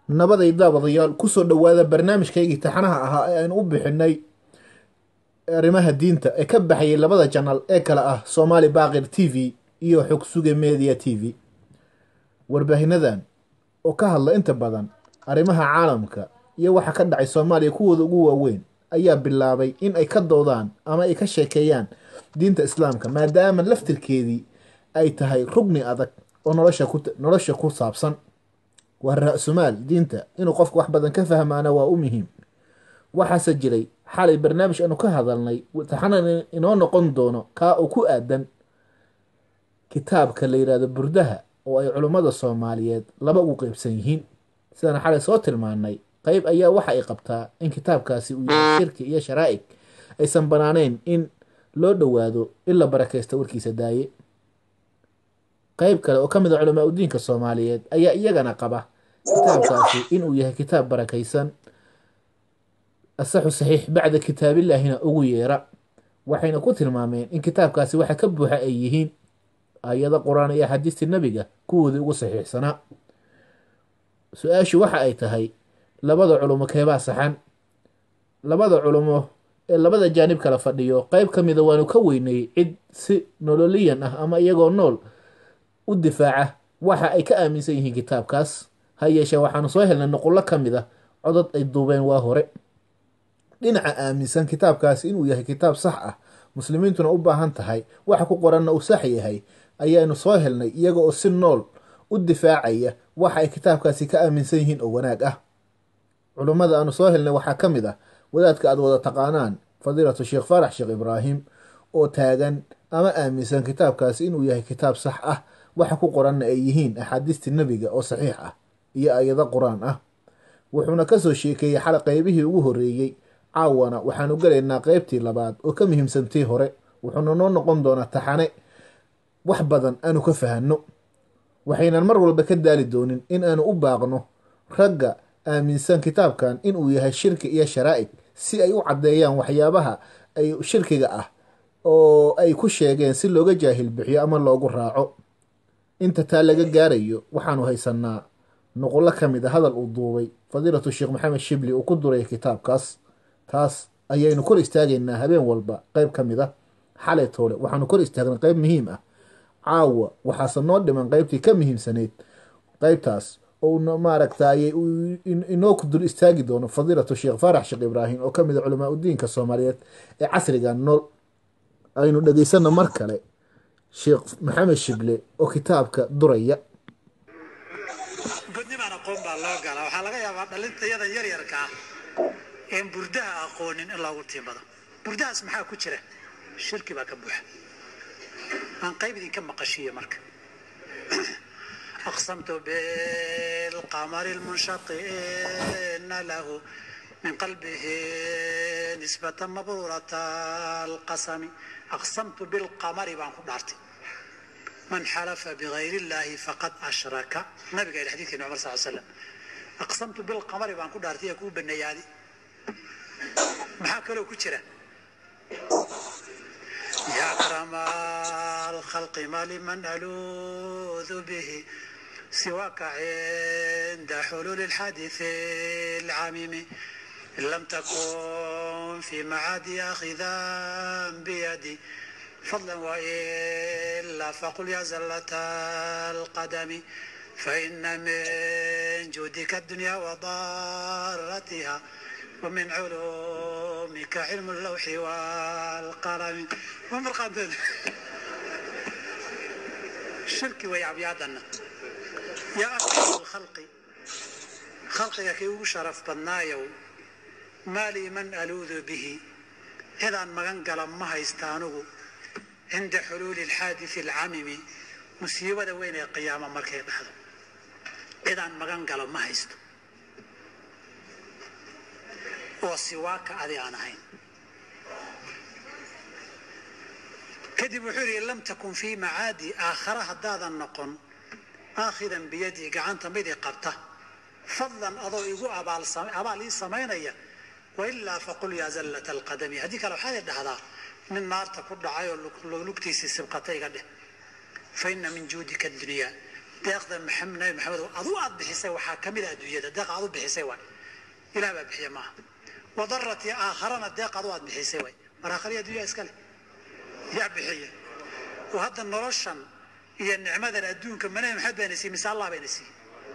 nabaday daawadayaal kusoo dhowaada barnaamijkaygii taxanaha ahaa ee aynu u bixinay arrimaha diinta ee ka baxayay labada janal ee kale ah soomaali baaqir t v iyo xog suge media t v warbaahinnadan oo ka hadla inta badan arrimaha caalamka iyo waxa ka dhacay soomaaliya kuwooda ugu waaweyn ayaa bilaabay in ay ka doodaan ama ay ka sheekeeyaan diinta islaamka maadaama laftirkeedii ay tahay rugni adag oo nolosha ku saabsan waa ra-sumaal diinta inuu qofku wax badan ka fahmaana waa u muhiim waxaase jiray xalay barnaamij aanu ka hadalnay taxanan inoo noqon doono kaa oo ku aadan kitaabka la yidhahdo burdaha oo ay culummada soomaaliyeed laba ugu qeybsan yihiin sidaan xalay soo tilmaanay qeyb ayaa waxa ay qabtaa in kitaabkaasi uu yahay shirki iyo sharaa'ig aysan banaaneyn in loo dhowaado in la barakaysta warkiisa daaye qeyb kale oo ka mid a culamaa udiinka soomaaliyeed ayaa iyagana qaba kitaabkaasi inuu yahay kitaab barakaysan asaxu saxiix bacda kitaabillaahina ugu yeera waxayna ku tilmaameen in kitaabkaasi waxa ka buuxa ay yihiin ayado qur-aan iyo axaadiistii nebiga kuwoodii ugu saxiixsanaa su-aashu waxa ay tahay labada culumo keebaa saxan labada culumo ee labada jaanib kala fadhiyo qeyb ka mida waanu ka weynay cid si nololiyan ah ama iyagoo nool u difaaca waxa ay ka aaminsan yihiin kitaabkaas ha yeeshee waxaanu soo helnay nuqullo ka mid a codod ay duubeen waa hore dhinaca aaminsan kitaabkaasi inuu yahay kitaab sax ah muslimiintuna u baahan tahay waxa ku qoranna uu sax yahay ayaanu soo helnay iyaga oo si nool u difaacaya waxa ay kitaabkaasi ka aaminsan yihiin oo wanaag ah culummada aanu soo helnay waxaa ka mid ah wadaadka aad wada taqaanaan fadiilatu sheekh faarax sheekh ibraahim oo taagan ama aaminsan kitaabkaasi inuu yahay kitaab sax ah waxa ku qoranna ay yihiin axaadiistii nebiga oo saxiix ah iyo ayado qur-aan ah wuxuuna kasoo sheekeeyey xal qeybihii ugu horreeyey caawana waxaanu galaynaa qeybtii labaad oo ka muhiimsantii hore wuxuuna noo noqon doonaa taxane wax badan aanu ka fahanno waxaynan mar walba ka daali doonin in aanu u baaqno ragga aaminsan kitaabkan inuu yahay shirki iyo sharaa'ig si ay u caddeeyaan waxyaabaha ay shirkiga ah oo ay ku sheegeen si looga jaahil bixiyo ama loogu raaco inta taa laga gaarayo waxaanu haysanaa nuqullo ka mid a hadal uu duubay fadiilatu sheekh maxamed shibli uu ku duray kitaabkaas taas ayaynu kor istaagaynaa habeen walba qeyb ka mid a xalay toole waxaanu kor istaagnay qeyb muhiim ah caawa waxaase noo dhiman qeybtii ka muhiimsaneyd qeybtaas oo maaragtay inoo dul istaagi doono fadiilatu sheekh faarax sheekh ibraahim oo kamid a culamaa udiinka soomaaliyeed ee casriga nool aynu dhegeysano mar kale sheekh maxamed shible oo kitaabka duraya godnimaan aqoon baa loo galaa waxaa laga yaabaa dhalintayadan yaryarkaa een burdaha aqoonin in loogu tiimbado burdahaas maxaa ku jira shirki baa ka buuxa aan qayb idinka maqashiiyo marka أقسمت بالقمر المنشق إن له من قلبه نسبة مبرورة القسم أقسمت بالقمر بان دارتي من حلف بغير الله فقد أشرك النبي قال الحديث عمر صلى الله عليه وسلم أقسمت بالقمر بان دارتي يكون بالنيادي محاكا لو كتيرة يا أكرم الخلق ما لمن ألوذ به سواك عند حلول الحادث العميم إن لم تكن في معادي آخذا بيدي فضلا وإلا فقل يا زلة القدم فإن من جودك الدنيا وضارتها ومن علومك علم اللوح والقلم ومرقد الشرك ويعبيادنا يا أكرم الخلق خلقك كي شرف بنايو مالي من ألوذ به إذا مغنقل ما يستانوه عند حلول الحادث العميم مصيبة وين القيامة مركي بحضر إذا مغنقل ما يستو oo siwaaka adi aan ahayn kadib wuxuu yidhi lam takun fii macaadi aakhara haddaadan noqon aakhidan biyadii gacanta midii qabta fadlan adoo igu abaal ii samaynaya wailaa faqul yaa zallata alqadami haddii kale waxaad dhahdaa nin naarta ku dhacay oo lugtiisii sibqata iga dheh fa ina min juudika adunyaa deeqda maxamed nabi maxamedow adu aad bixisay waxaa ka mid a adduunyada deeq aad u bixisay waay ilaah baa bixiya maaha wadarati aakharana deeq adu aad bixisay waay mar aakhariya adduunya iskale yaa bixiya oo hadda noloshan iyo nicmadan adduunka ma nabi maxamed bayna siiyey mise allah bayna siiyey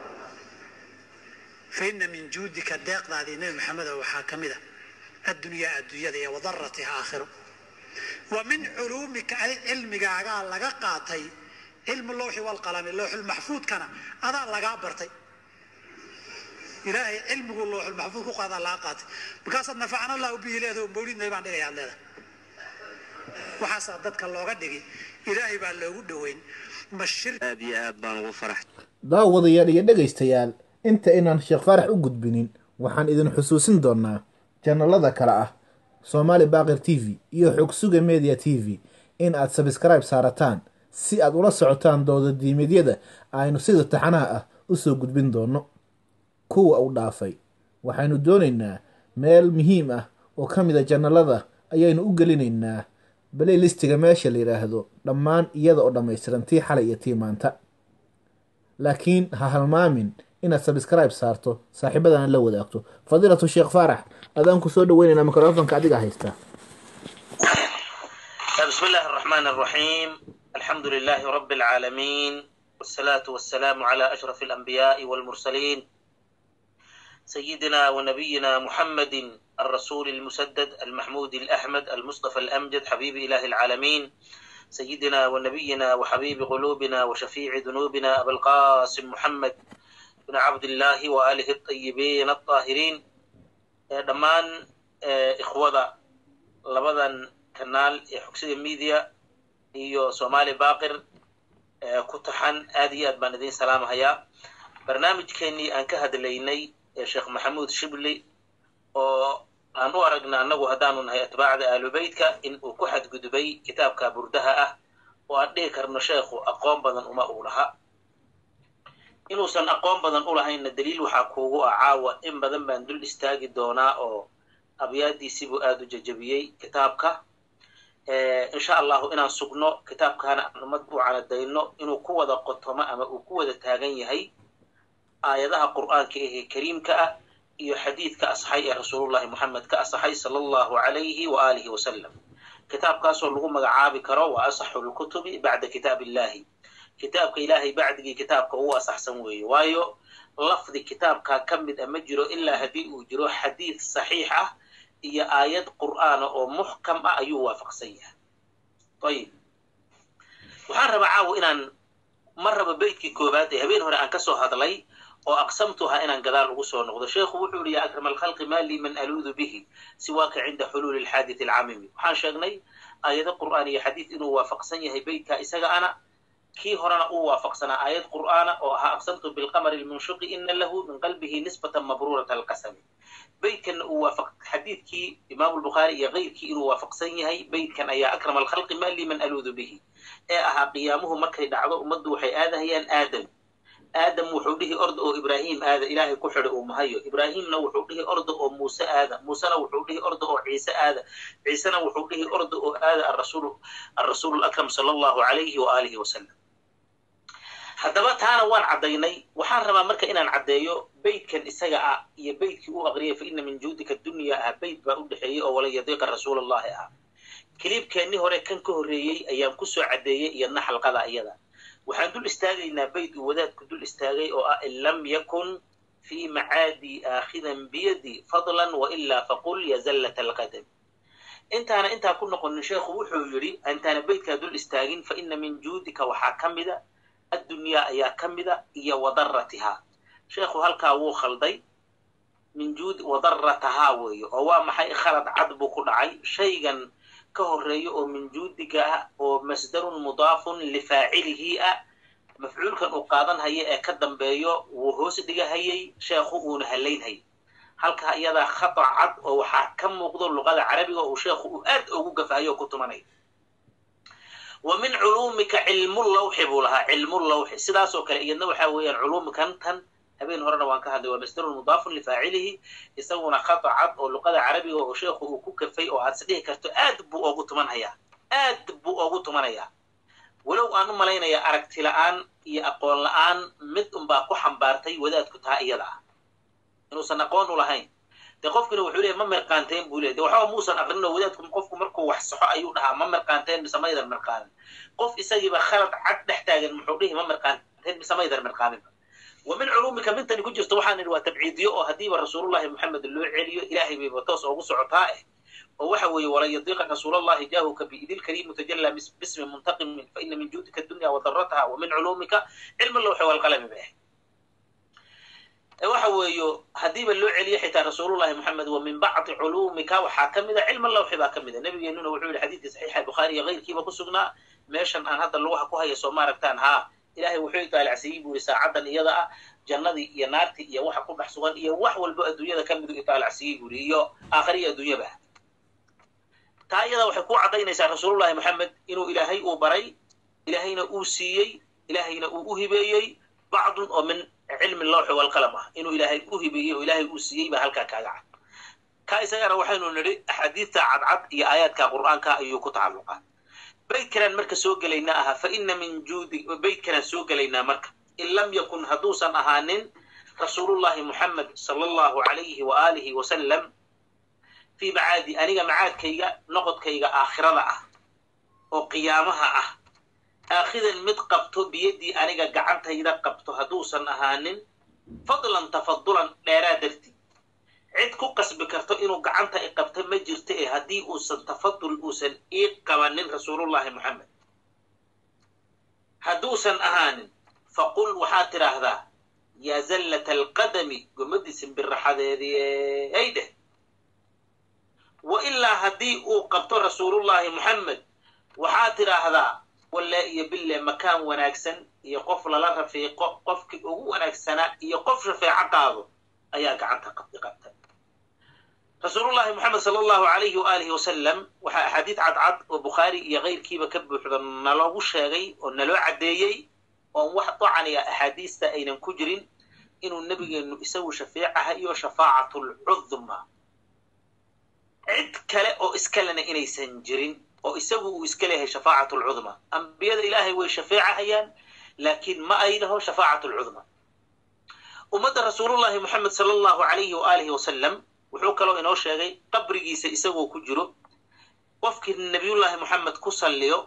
fa ina min juudika deeqdaadii nabi maxamedow waxaa ka mid a addunyaa adduunyada iyo wadaratiha aakhiro wa min culuumika ay cilmigaagaa laga qaatay cilmu lawxi walqalami lawxulmaxfuudkana adaa lagaa bartay ilaahay cilmigu lawxulmaxfuud ku qaadaa laga qaatay markaasaad nafacana allahu bihi leedaho mawlidnay baan dhigaya ad leedahay waxaasaa dadka looga dhigi ilaahay baa loogu dhoweyn ma shir aad iyo aad baan ugu farax daawadayaal iyo dhegaystayaal inta inaan sheekh faarax u gudbinin waxaan idin xusuusin doonaa janalada kale ah soomaali baaqir t v iyo xogsuga media t v in aad sabskribe saarataan si aad ula socotaan doodadiimeedyada aynu sida taxanaha ah usoo gudbin doono kuwa u dhaafay waxaynu doonaynaa meel muhiim ah oo ka mid a janalada ayaynu u gelinaynaa balaylistiga meesha la yidhaahdo dhammaan iyada oo dhammaystiran tii xalay iyo tii maanta laakiin ha halmaamin inaad sabskribe saarto saaxiibadana la wadaagto fadiilatu sheekh faarax adaan ku soo dhaweynaynaa mikrofonka adiga haystaa بسم الله الرحمن الرحيم الحمد لله رب العالمين والصلاة والسلام على أشرف الأنبياء والمرسلين سيدنا ونبينا محمد الرسول المسدد المحمود الأحمد المصطفى الأمجد حبيب إله العالمين سيدنا ونبينا وحبيب قلوبنا وشفيع ذنوبنا أبا القاسم محمد بن عبد الله وآله الطيبين الطاهرين دمان إخوة لبدا kanaal ee xogsida media iyo somaali baaqir ku taxan aad iyo aad baan idiin salaamahayaa barnaamijkeenii aan ka hadlaynay ee sheekh maxamuud shibli oo aan u aragna annagu haddaanu nahay atbaacda aalubeytka in uu ku xadgudbay kitaabka burdaha ah oo aan dhihi karno sheekhu aqoon badan uma uu laha inuusan aqoon badan u lahaynna daliil waxaa kuugu ah caawa in badan baan dul istaagi doonaa oo abyaadiisibuu aada u jajabiyey kitaabka insha allahu inaan sugno kitaabkaana aan ummad u canadayno inuu ku wada qotomo ama uu ku wada taagan yahay aayadaha qur'aanka ahee kariimka ah iyo xadiidka asxay ee rasuulullahi moxamed ka asaxay sala allahu calayhi wa aalihi wasalam kitaabkaasoo lagu magacaabi karo wa asaxu lkutubi bacda kitaab illahi kitaabka ilaahay bacdigii kitaabka ugu asaxsan weeye waayo lafdi kitaabkaa ka mid a ma jiro ilaa haddii uu jiro xadiid saxiix ah iyo aayad qur'aana oo muxkam ah ayuu waafaqsan yahay ayib waxaan rabaa caawo inaan mar raba beytkii koowaad ee habeen hore aan ka soo hadlay oo aqsamtuha inaan gadaal ugu soo noqdo sheekhu wuxuu yihi ya akram alkhalqi ma lii man aluudu bihi siwaaka cinda xuluuli alxaadith alcamimi waxaan sheegnay aayado qur'aan iyo xadiid inuu waafaqsan yahay beytkaa isaga ana kii horena uu waafaqsanaa aayad qur'aana oo ahaa aqsamtu bilqamari lmunshiqi ina lahu min qalbihi nisbatan mabruurata alqasami beytkanna uu waafaq xadiidkii imaamu lbukhaari iyo keyrkii inuu waafaqsan yahay beytkan ayaa akram alkhalqi ma lii man aluudu bihi ee ahaa qiyaamuhu markay dhacdo ummaddu waxay aadahayaan aadam aadam wuxuu dhihi orda oo ibraahim aada ilaahay ku xidha uu mahayo ibraahimna wuxuu dhihi orda oo muuse aada muusena wuxuu dhihi orda oo ciise aada ciisena wuxuu dhihi orda oo aada arasuul arasuulu lakram sala allahu calayhi wa aalihi wasalam haddaba taana waan caddaynay waxaan rabaa marka inaan caddeeyo beytkan isaga ah iyo beytkii u aqriyay fa ina min juudika dunya ah beyt baa u dhexeeyey oo wala yadiiqa rasuulallahi ah kiliibkeennii hore kan ka horreeyey ayaan kusoo caddeeyey iyadna xalqada iyada waxaan dul istaagaynaa beyt uu wadaadku dul istaagay oo ah in lam yakun fii macaadii aakhidan biyadi fadlan wailaa faqul yazallat alqadam intaana intaa ku noqonin sheekhu wuxuu yidhi intaana beytkaa dul istaagin fa ina min juudika waxaa ka mida addunyaa ayaa ka mida iyo wadaratihaa sheekhu halkaa wuu khalday min juud wadaratahaa weeye oo waa maxay khalad cad buu ku dhacay shaygan ka horreeyo oo min juudiga ah oo masdarun mudaafun lifaacilihi ah mafcuulkan uu qaadan haya ee ka dambeeyo wuu hoos dhigahayay sheekhu uuna halaynhayay halkaa iyadaa khata cad oo waxaa ka muuqdo luqada carabiga uu sheekhu uu aad ugu gafahayo oo ku tumanaya wa min culuumika cilmulawxi buu lahaa cilmulawxi sidaasoo kale iyadna waxaa weeyaan culuumkan tan habeen horena waan ka hadlay waa masdarun mudaafun lifaacilihi isaguna khata cad oo luqada carabiga oo sheekhu uu ku kafay oo aad is dhihi karto aad buu oogu tumanhayaa aad buu oogu tumanayaa walow aan u malaynaya aragti la'aan iyo aqoon la'aan mid unbaa ku xambaartay wadaadku taa iyada ah inuusan aqoon u lahayn dee qofkina wuxuu leeyahy ma mirqaanteen buu leey de waxba muusan aqrinoo wadaadku qofku markuu wax saxo ayuu dhahaa ma mirqaanteen mise maydan mirqaanin qof isagiiba khalad cad dhex taagan muxuu dhihi ma mirqaanteen mise maydan mirqaaninba wa min culuumika mintani ku jirto waxaan idhi waa tabciidiyo oo haddiiba rasuulullahi moxamed loo celiyo ilaahay bayba toos oogu socotaa eh oo waxa weeye walan yadiiqa rasuulallahi jaahuka biidil kariim mutajallaa bismi muntaqimin fa ina min juudika dunya wa darataha wa min culuumika cilmi lawxi walqalami bay ahayd waxa weeyo haddiiba loo celiyo xitaa rasuulullahi moxamed wa min bacdi culuumika waxaa ka mida cilma lawxi baa ka mida nabigeenuna wuxuu yihi xadiidka saxiixa bukhaari iyo keyrkiiba ku sugnaa meeshan aan hadda lugaha ku haya soo maaragtaan haa ilahay wuxuu itaalacsiiyey buu yihi saacaddan iyada ah jannadii iyo naartii iyo waxa ku dhex sugan iyo wax walbo adduunyada ka midu itaalacsiiyey buu yihi iyo aakhiriya adduunyaba taa iyada waxay ku caddaynaysaa rasuulullahi moxamed inuu ilaahay uu baray ilaahayna uu siiyey ilaahayna uu u hibeeyey bacdun oo min cilmi lawxi walqalam ah inuu ilaahay u hibeeyey oo ilaahay uu siiyey baa halkaa kaaga cad ka isagana waxaynu nidhi axaadiidta cadcad iyo aayaadka qur'aanka ayuu ku tacalluqaa baydkanaan marka soo gelaynaa ahaa fa ina min juudi baydkanaan soo gelaynaa marka in lam yakun hadduusan ahaanin rasuulullahi moxamed sala allahu alayhi wa aalihi wasalam fii macaadi aniga macaadkayga noqodkayga aakhirada ah oo qiyaamaha ah aakhidan mid qabto biyaddii aniga gacantayda qabto hadduusan ahaanin fadlan tafadulan dheeraa darti cid ku qasbi karto inuu gacanta i qabto ma jirto ee haddii uusan tafadul uusan ii qabanin rasuulullahi moxamed hadduusan ahaanin faqul waxaad tidhaahdaa yaa zallata alqadami gomadii simbiraxadeedii ay dheh wa ilaa haddii uu qabto rasuulullahi moxamed waxaad tidhaahdaa walle iyo bille makaan wanaagsan iyo qof lala rafiiqo qofkii ugu wanaagsanaa iyo qof shafeeco qaado ayaa gacanta qabdi qabtay rasuulullahi moxamed sala allahu alayhi waaalihi wasalam waxaa axaadiid cadcad oo bukhaari iyo keyrkiiba ka buuxda naloogu sheegay oo naloo caddeeyey oon wax docaniya axaadiista aynan ku jirin inuu nebigeennu isagu shafeecaha iyo shafaacatulcudma cid kale oo iskalena inaysan jirin oo isagu uu iska leeyahay shafaacat alcudma ambiyada ilaahay way shafeecahayaan laakiin ma ay dhaho shafaacat alcudma ummadda rasuulullahi moxamed sala allahu alayhi waaalihi wasalam wuxuu kaloo inoo sheegay qabrigiisa isagoo ku jiro qofkii nabiyullaahi moxamed ku salliyo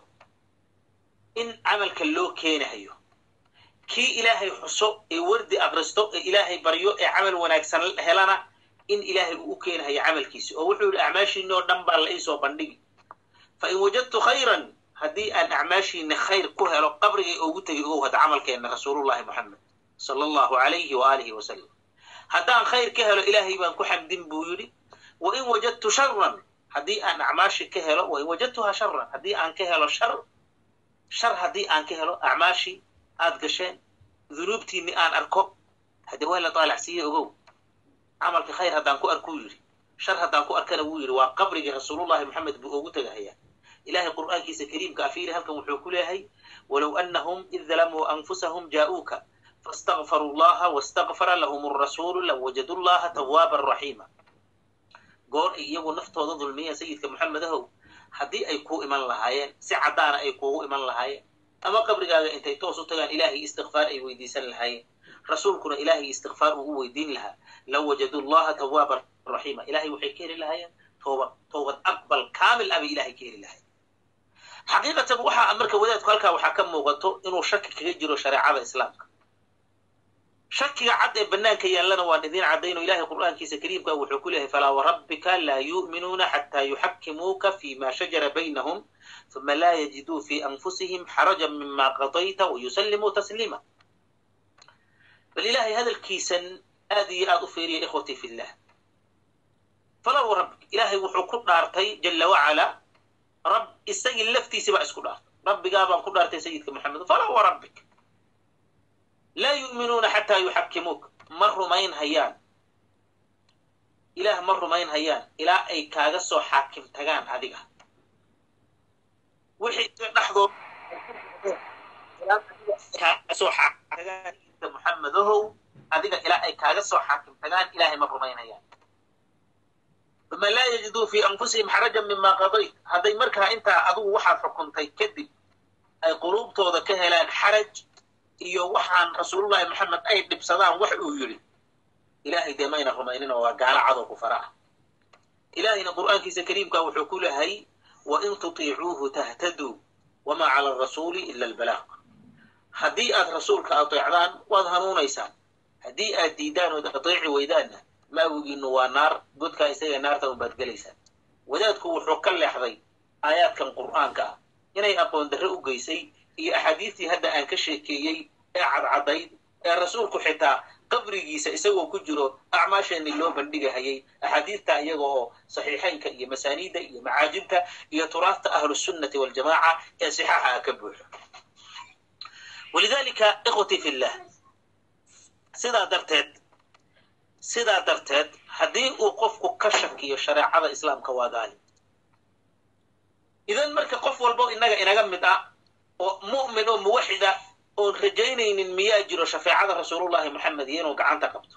in camalka loo keenahayo kii ilaahay xuso ee wardi akristo ee ilaahay baryo ee camal wanaagsan helana in ilaahay uu u keenahayo camalkiisa oo wuxuu yidhi acmaashiinni oo dhan baa la iisoo bandhigi fa in wajadtu khayran haddii aan acmaashiinni khayr ku helo qabrigay ugu tegi ogow hadda camalkeenna rasuulullahi moxamed sala allahu alayhi waaalihi wasalam haddaan khayr ka helo ilaahay baan ku xamdin buu yidhi wa in wajadtu sharan haddii aan acmaashi ka helo wa in wajadtuhaa sharan haddii aan ka helo shar shar haddii aan ka helo acmaashii aad gasheen dunuubtiinni aan arko haddee waa la daalacsiiyey ogow camalka khayr haddaan ku arkuu yidhi shar haddaan ku arkana wuu yidhi waa qabrigii rasuulullahi moxamed buu oogu tegahayaa ilahay qur'aankiisa kariimka afiiri halkan wuxuu ku leeyahay walow annahum id dalamuu anfusahum jaa'uuka faاstagfaruu llaha wastakfara lahum arasuulu lawajadu llaha tawaaban raxiima goor ay iyagu naftooda dulmiyeen sayidka moxamed ahow haddii ay kuu iman lahaayeen si caddaana ay kuugu iman lahaayeen ama qabrigaaga intay toos u tagaan ilaahay istikfaar ay weydiisan lahaayeen rasuulkuna ilaahay istikfaar uu u weydiin lahaa lawajadu llaha tawaaban raxiima ilahay waxay ka heli lahaayeen toobad toobad aqbal kaamil abay ilahay ka heli lahayen xaqiiqatan waxaa marka wadaadku halkaa waxaa ka muuqato inuu shaki kaga jiro shareecada islaamka shakiga cad ee banaanka yaallana waan idiin caddayno ilahay qur'aankiisa kariimka wuxuu ku leeyahay falaa warabbika laa yu'minuuna xataa yuxakimuuka fima shajara baynahum uma laa yajiduu fi anfusihim xarajan mima qadayta wayusallimuu tasliima bal ilahay hadalkiisan aad iyo aad u feeriya ikhwatii fillah falaa warabbik ilaahay wuxuu ku dhaartay jala wacala rab isagii laftiisi baa isku dhaartay rabbigaa baan ku dhaartay sayidka moxamed falaa warabbik laa yu'minuuna xataa yuxakimuuk ma rumayn hayaan ilaah ma rumayn hayaan ilaa ay kaaga soo xaakim tagaan adiga wixii dhexdood kaaga soo xaakim tagaan sayidka moxamed ahow adiga ilaa ay kaaga soo xaakim tagaan ilaahay ma rumayn hayaan uma laa yajiduu fii anfusihim xarajan mima qadayt hadday markaa intaa adugu waxaad xukuntay kadib ay quluubtooda ka helaan xaraj iyo waxaan rasuulullahi maxamed ay dhibsadaan wax uu yidhi ilaahay dee mayna rumaynin oo waa gaalo cadow ku fara ah ilaahayna qur'aankiisa kariimka wuxuu ku lehay wain tutiicuuhu tahtaduu wamaa cala arasuuli ila albalaaq haddii aad rasuulka ateecdaan waad hanuunaysaan haddii aad diidaan ood ateeci weydaanna maawigiinu waa naar godkaa isaga naarta unbaad gelaysaan wadaadku wuxuu ka leexday aayaadkan qur'aanka ah inay aqoon darre u geysay iyo axaadiistii hadda aan ka sheekeeyey ee cadcadayd ee rasuulku xitaa qabrigiisa isagoo ku jiro acmaasheenii loo bandhigahayay axaadiistaa iyaga oo saxiixaynka iyo masaaniidda iyo macaajibta iyo turaasta ahlusunnati waljamaaca ee sixaaxa ah ka buuxo walidaalika ikhwatii fillah sidaa darteed sidaa darteed haddii uu qofku ka shakiyo shareecada islaamka waa gaali idan marka qof walbo innaga inaga mid ah oo mu'min oo muwaxid ah oon rajaynaynin miyaa jiro shafeecada rasuulullahi moxamed iyo inuu gacanta qabto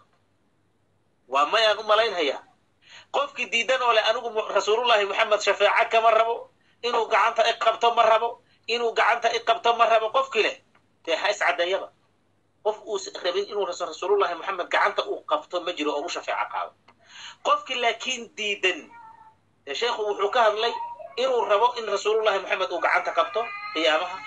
waa mayaan u malaynhayaa qofkii diidan oo leh anigu rasuulullahi moxamed shafeeco kama rabo inuu gacanta i qabto ma rabo inuu gacanta i qabto ma rabo qofkii leh dee ha iscaddeeyaba qof uusan rabin inuu rasuulullahi moxamed gacanta uu qabto ma jiro oo u shafeeco qaado qofkii laakiin diidan dee sheekhu wuxuu ka hadlay inuu rabo in rasuulullahi moxamed uu gacanta qabto qiyaamaha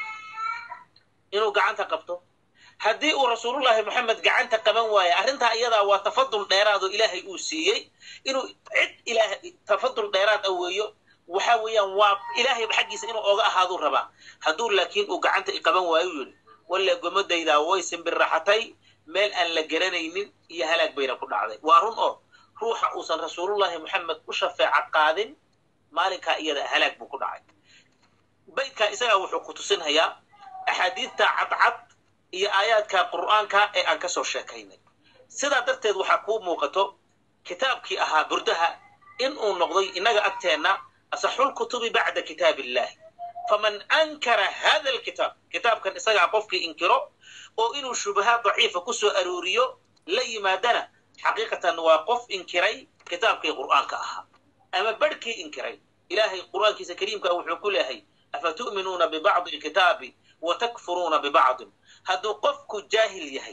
inuu gacanta qabto haddii uu rasuulullahi moxamed gacanta qaban waayo arrintaa iyadaa waa tafadul dheeraad oo ilaahay uu siiyey inuu cid ilaah tafadul dheeraad a weeyo waxa weeyaan waa ilaahay xaggiisa inuu oga ahaaduu rabaa hadduu laakiin uu gacanta i qaban waayo yidhi walle gomadaydaa way simbirraxatay meel aan la garanaynin iyo halaag bayna ku dhacday waa run oo ruuxa uusan rasuulullahi moxamed u shafeeco qaadin maalinkaa iyada halaag buu ku dhacay baydkaa isagaa wuxuu ku tusinhayaa axaadiidta cadcad iyo aayaadka qur'aanka ee aan ka soo sheekaynay sidaa darteed waxaa kuu muuqato kitaabkii ahaa burdaha in uu noqday innaga agteenna asaxul kutubi bacda kitaab illahi faman ankara hada alkitaab kitaabkan isagaa qofkii inkiro oo inuu shubahaad daciifa ku soo arooriyo la yimaadana xaqiiqatan waa qof inkiray kitaabkii qur'aanka ahaa ama barhkii inkiray ilaahay qur'aankiisa kariimka wuxuu ku leehay afatu'minuuna bibacdi alkitaabi watakfuruuna bibacdin hadduu qofku jaahil yahay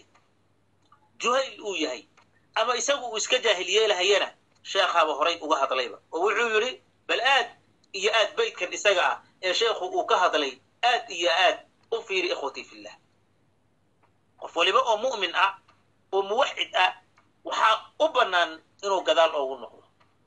juhayl uu yahay ama isagu uu iska jaahil yeelahayana sheekhaaba horay uga hadlayba oo wuxuu yidhi bal aad iyo aad baydkan isaga ah ee sheekhu uu ka hadlay aad iyo aad u fiiri ikhwatii fillah qof waliba oo mu'min ah oo muwaxid ah waxaa u bannaan inuu gadaal oogu noqdo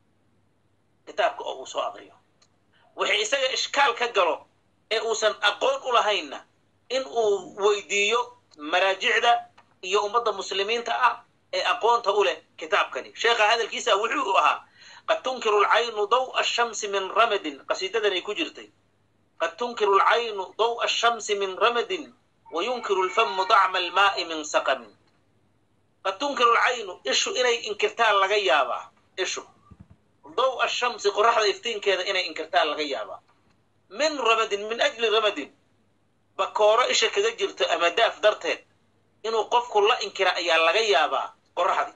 kitaabka oo uu soo aqriyo wixii isaga ishkaal ka galo ee uusan aqoon u lahaynna in uu weydiiyo maraajicda iyo ummadda muslimiinta ah ee aqoonta u leh kitaabkani sheekha hadalkiisa wuxuu ahaa qad tunkiru alcaynu daw'a ashamsi min ramadin qasiidadanay ku jirtay qad tunkiru alcaynu daw'a ashamsi min ramadin wa yunkiru alfamu dacma almaa'i min saqamin qad tunkiru alcaynu ishu inay inkirtaan laga yaabaa ishu daw'a ashamsi qoraxda iftiinkeeda inay inkirtaan laga yaabaa min ramadin min ajli ramadin bakooro isha kaga jirto ama daaf darteed inuu qofku la inkira ayaa laga yaabaa qoraxdii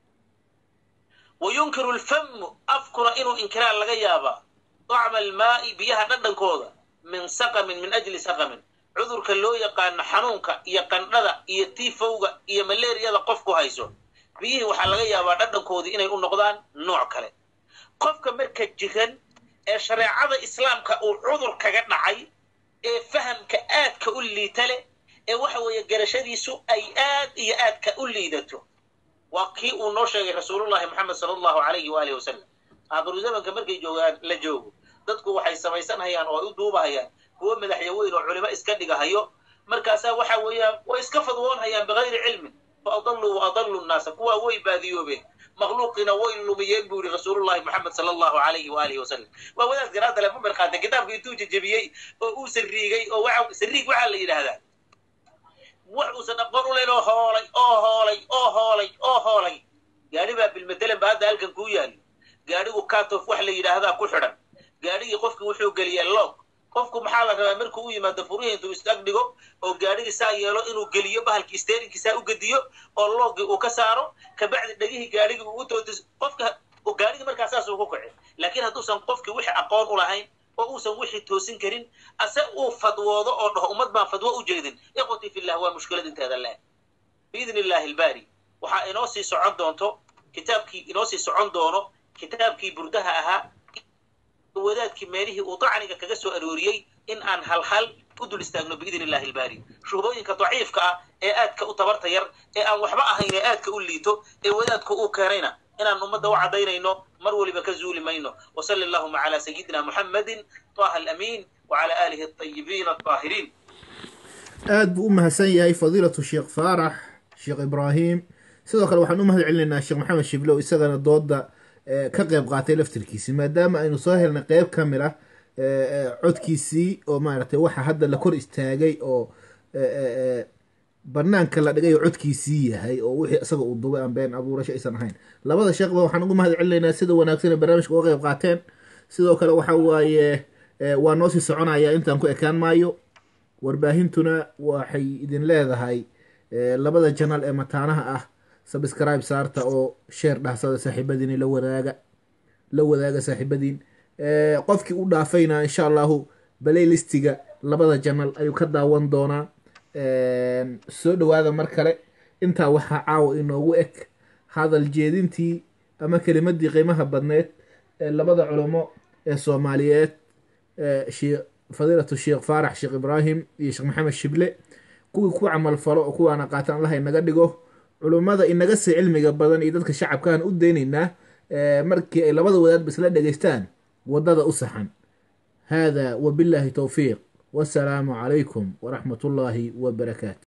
wa yunkiru alfamu afkuna inuu inkiraa laga yaabaa dacma almaa'i biyaha dhadhankooda min saqamin min ajli saqamin cudurka loo yaqaano xanuunka iyo qandhada iyo tiifowga iyo maleeriyada qofku hayso biyihii waxaa laga yaabaa dhadhankoodii inay u noqdaan nooc kale qofka marka jiran ee shareecada islaamka uu cudur kaga dhacay ee fahamka aadka u liita leh ee waxa weeye garashadiisu ay aad iyo aadka u liidato waa kii uu noo sheegay rasuulullahi moxamed sala allahu alayhi waalihi wasalam aakiru zamanka markay joogaan la joogo dadku waxay samaysanhayaan oo ay u duubahayaan kuwo madaxya weyn oo culimo iska dhigahayo markaasaa waxa weeyaan way iska fadwoonhayaan bigayri cilmin fa adalluu wa adallu nnaasa kuwaa way baadiyoobeen makhluuqiina way lumiyeen buu yihi rasuulullahi moxamed sala allahu alayhi waalihi wasalam waa wadaad garaadale ma mirqaata kitaabka intuu jejebiyey oo uu sariigay oo waxa sariig waxaa la yidhaahdaa wax uusan aqoon u layn oo hoolay oo hoolay oo hoolay oo hoolay gaadhi baa bilmatalan ba hadda halkan kuu yaali gaadhigu katof wax la yidhaahdaa ku xidhan gaadhigii qofki wuxuu geliyay loog qofku maxaa la rabaa markuu u yimaado furihii intuu isag dhigo oo gaadhigii saa yeelo inuu geliyo bahalkii steerinkii saa u gediyo oo loogii uu ka saaro kabacdi dhegihii gaadhigii uu u tootis qofka gaadhigii markaa saas uu ku kaci laakiin hadduusan qofkii wixii aqoon u lahayn oo uusan wixii toosin karin ase uu fadwoodo oo dhaho ummad baan fadwo u jeedin ikhwatii fillah waa mushkilad inteeda le biidn illahi albaari waxaa inoo sii socon doonto kitaabkii inoo sii socon doono kitaabkii burdaha ahaa wadaadkii meelihii uu dacniga kaga soo arooriyey in aan halhal u dul istaagno biidn illahi albaari shuhbooyinka daciifka ah ee aadka u tabarta yar ee aan waxba ahayn ee aadka u liito ee wadaadku uu keenayna inaan ummadda u caddaynayno mar waliba ka zuuli mayno wasali allahuma calaa sayidina muxammadin taha alamiin wacala aalihi alطayibiin alطaahiriin aad buu u mahadsan yahay fadiilatu sheekh faarax sheekh ibraahim sidoo kale waxaan u mahad celinaynaa sheekh maxamed shiblow isagana dooda ka qeyb qaatay laftirkiisii maadaama aynu soo helnay qeyb ka mid ah codkiisii oo maaragtay waxa hadda la kor istaagay oo banaanka la dhigay oo codkiisii yahay oo wixii isaga uu dubay aan been abuurasho aysan ahayn labada sheekhba waxaan ugu mahad celinaynaa sida wanaagsan ee barnaamijka uga qeyb qaateen sidoo kale waxa waaye waa noo sii soconaya intaan ku ekaan maayo warbaahintuna waxay idin leedahay labada janal ee mataanaha ah subscribe saarta oo sheer dhahsada saaxiibadiin la wadaaga la wadaaga saaxiibadiin qofkii u dhaafayna insha allahu balaylistiga labada janal ayuu ka daawan doonaa soo dhawaada mar kale intaa waxaa caawa inoogu eg hadal jeedintii ama kelimadii qiimaha badneed ee labada culamo ee soomaaliyeed fadiilatu sheekh faarax sheekh ibraahim iyo sheekh maxamed shible kuwii ku camal falo oo kuwaana qaatan allah inaga dhigo culummada inaga sii cilmiga badan iyo dadka shacabkaan u daynaynaa markii ay labada wadaadba isla dhegaystaan waddada u saxan hada wabillahi towfiiq wasalaamu calaykum waraxmat ullaahi wabarakaatu